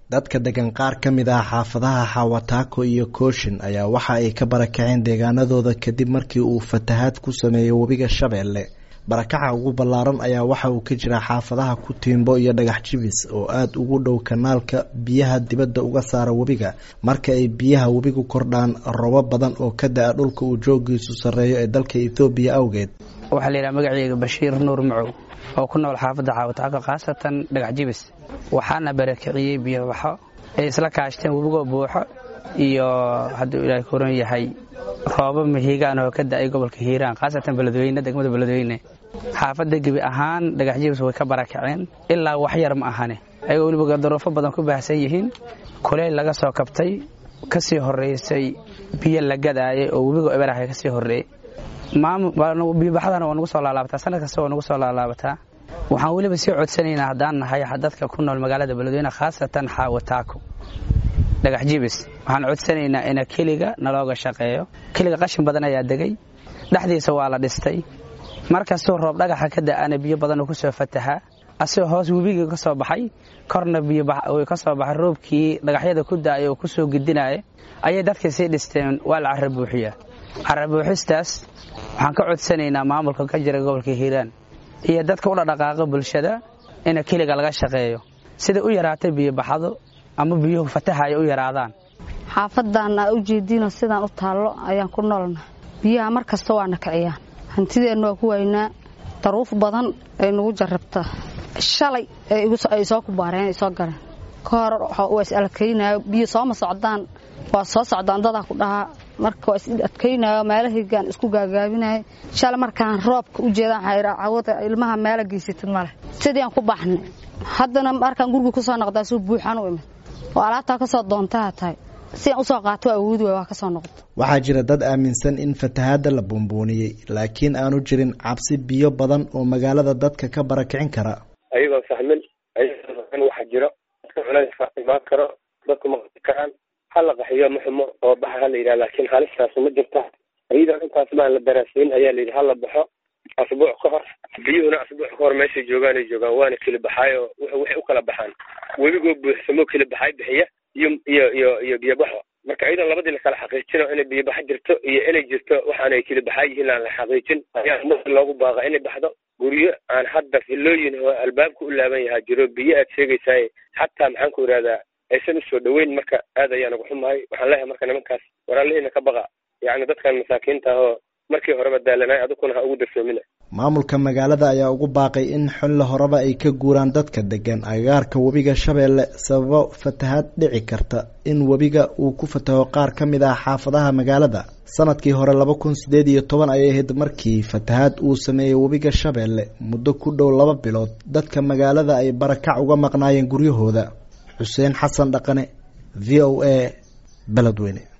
dadka degan qaar ka mid ah xaafadaha xawataako iyo kooshin ayaa waxa ay ka barakaceen deegaanadooda kadib markii uu fatahaad ku sameeyey webiga shabeelle barakaca ugu ballaaran ayaa waxa uu ka jiraa xaafadaha kutiimbo iyo dhagax jibis oo aada ugu dhow kanaalka biyaha dibadda uga saara webiga marka ay biyaha webigu kordhaan robo badan oo ka da-a dhulka uu joogiisu sarreeyo ee dalka ethoobiya awgeed waxaa la yidhaha magaceyga bashiir nuur macow oo ku nool xaafadda xaawataako khaasatan dhagax jibis waxaana barakiciyey biyobaxo ay isla kaashteen webigoo buuxo iyo hadduu ilaahay koran yahay roobo mahiigaan oo ka da-ay gobolka hiiraan khaasatan beledweyne degmada beledweyne xaafadda gebi ahaan dhagax jibis way ka barakaceen ilaa wax yar ma ahane ayagoo weliba daruufo badan ku baahsan yihiin kuleyl laga soo kabtay ka sii horraysay biyo la gadaayay oo webigo eberaha ka sii horreeyey biyobaxdana waa nagu soo laalaabataa sanad kasta waa nagu soo laalaabataa waxaan weliba sii codsanaynaa haddaan nahay dadka ku nool magaalada beledweyne khaasatan xaawataako dhagax jibis waxaan codsanaynaa ina keliga nalooga shaqeeyo keliga qashin badan ayaa degay dhexdiisa waa la dhistay markastuu roob dhagaxa ka da-ana biyo badanoo kusoo fatahaa asigoo hoos webigii ka soo baxay korna biyo ka soo baxay roobkii dhagaxyada ku da-ay oo kusoo gedinaya ayay dadkii sii dhisteen waa la cara buuxiyaa cara buuxistaas waxaan ka codsanaynaa maamulka ka jira gobolka hiiraan iyo dadka u dhadhaqaaqa bulshada ina keliga laga shaqeeyo sida u yaraatay biyobaxdo ama biyuhu fatahaya u yaraadaan xaafadaan aa u jeediinoo sidaan u taallo ayaan ku noolna biyaha mar kasta waana kiciyaan hantideenna waa ku waynaa daruuf badan ay nagu jarrabtaa shalay ay soo kubaareen ay soo galeen ka hor waa is adkaynaayo biyo sooma socdaan waa soo socdaan dadaa ku dhahaa marka waa is adkaynayo meelahaygaan isku gaagaabinayo shalay markaan roobka u jeedaan cawada ilmaha meela geysatid maleh sidiiaan ku baxnay haddana markaan guriga ku soo noqdaa suu buuxaan u imid oo alaabtaa ka soo doontaha tahay siaan usoo qaato waa awoodi waay waa ka soo noqota waxaa jira dad aaminsan in fatahaadda la buunbuuniyey laakiin aanu jirin cabsi biyo badan oo magaalada dadka ka barakicin kara ayagoo fahmin ayagoo fahmin waxa jiro dadka culayska imaan karo dadku maqli karaan hala qaxiyo ma xumo oo baxa hala yidhaha laakiin halistaas ma jirta iyadoo intaas baan la daraasiin ayaa la yidhi hala baxo asbuuc ka hor biyuhuna asbuuc ka hor meeshay joogaan ay joogaan waana keli baxaayo waxay u kala baxaan webigoo buuxsamo keli baxay bixiya iyo iyo iyo iyo biyobaxo marka iyadoo labadii la kala xaqiijino inay biyobaxo jirto iyo inay jirto waxaanay keli baxaa yihiin aan la xaqiijin ayaa umada loogu baaqa inay baxdo guryo aan hadda filooyin oo albaabka u laaban yahaa jiro biyo aad sheegaysaay xataa maxaan ku idhahdaa aysan usoo dhaweyn marka aad ayaan ugu xumahay waxaan leeyahay marka nimankaas waraalihiina ka baqa yacni dadkan masaakiinta ah oo markii horeba daalanay adukuna ha ugu darsoomina maamulka magaalada ayaa ugu baaqay in xilli horeba ay ka guuraan dadka degan agagaarka webiga shabeelle sababo fatahaad dhici karta in webiga uu ku fataho qaar ka mid ah xaafadaha magaalada sanadkii hore laba kun sideed iyo toban ayay ahayd markii fatahaad uu sameeyey webiga shabeelle muddo ku dhow laba bilood dadka magaalada ay barakac uga maqnaayeen guryahooda xuseen xasan dhaqane v o a beledweyne